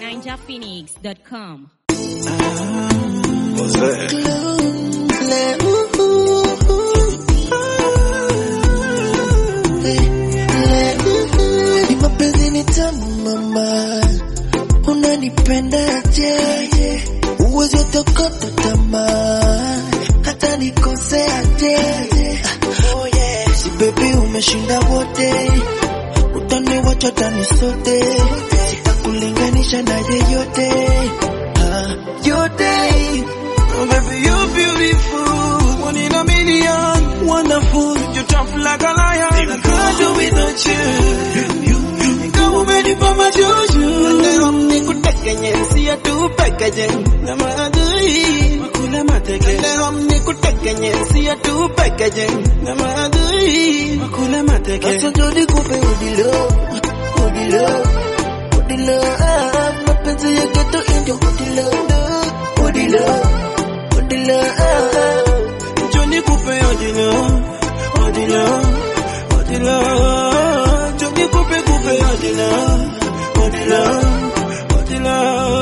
ninjaphoenix.com. What's that? Ni mapenzi ni tamu mama, unanipendaje? Uwezi utokota tamaa, hata nikoseaje? Oh yeah, si baby umeshinda wote, utaniwacha tani sote, sitakulinganisha na yeyote Ah, yote. Oh baby you're beautiful, one in a million, wonderful, you're tough like a lion. I can't do without you. Kama umenipa majuju, leo nikutekenye, siya tu pekeje, na maadui makula mateke. Leo nikutekenye, siya tu pekeje, na maadui makula mateke. Sasa ndo nikupe udilo, udilo, udilo, ah, mapenzi ya ghetto ndio udilo, udilo, udilo, ah, njoo nikupe udilo, udilo, udilo, njoo nikupe kupe udilo, udilo, udilo,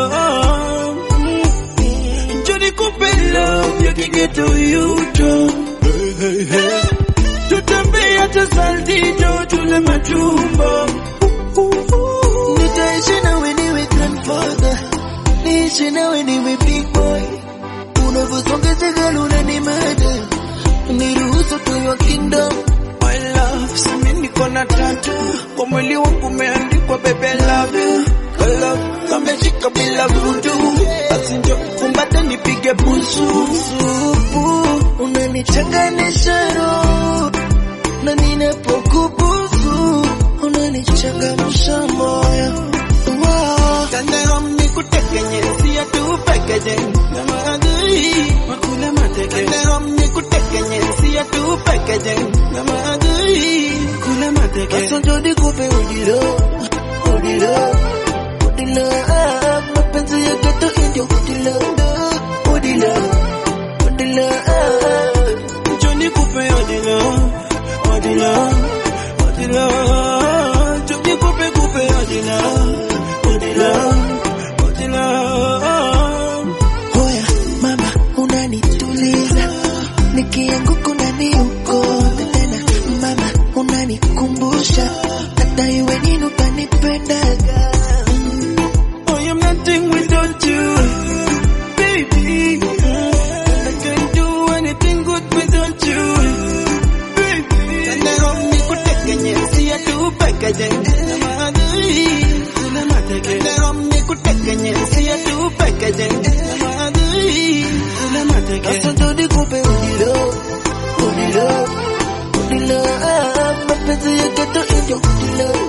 njoo nikupe love ya kighetto yuto. Tutembee hata saltito tule majumba Nitaishi nawe niwe grandfather Niishi nawe niwe big boy Unavyosongesha girl unanimada Niruhusu to your kingdom My love, simi niko na tatu Kwa mwili wangu umeandikwa baby I love you Kwa love, kameshika bila vudu Basi njo kumbate nipige busu Supu, unanichanganisha roho na ninapokubusu unanichangamsha moyo Wow. Leo nikutekenye siya tu pekeje na maadui makula mateke Leo nikutekenye siya tu pekeje na maadui kula mateke Sasa ndo nikupe udilo udilo udilo ah, mapenzi ya ghetto ndio udilo udilo udilo ah, njoo nikupe udilo udilo udilo njoo nikupe kupe udilo udilo udilo Hoya mama unanituliza nikianguka unaniokota tena mama unanikumbusha hata iwe nini utanipendaga Oh, I'm nothing without you, baby. I can't do anything good without you, baby. Leo nikutekenye, siya tu pekeje, na maadui, kuna mateke. Leo nikutekenye, siya tu pekeje, na maadui, kuna mateke. Sasa ndo nikupe udilo, udilo, udilo, ah, mapenzi ya ghetto ndio udilo,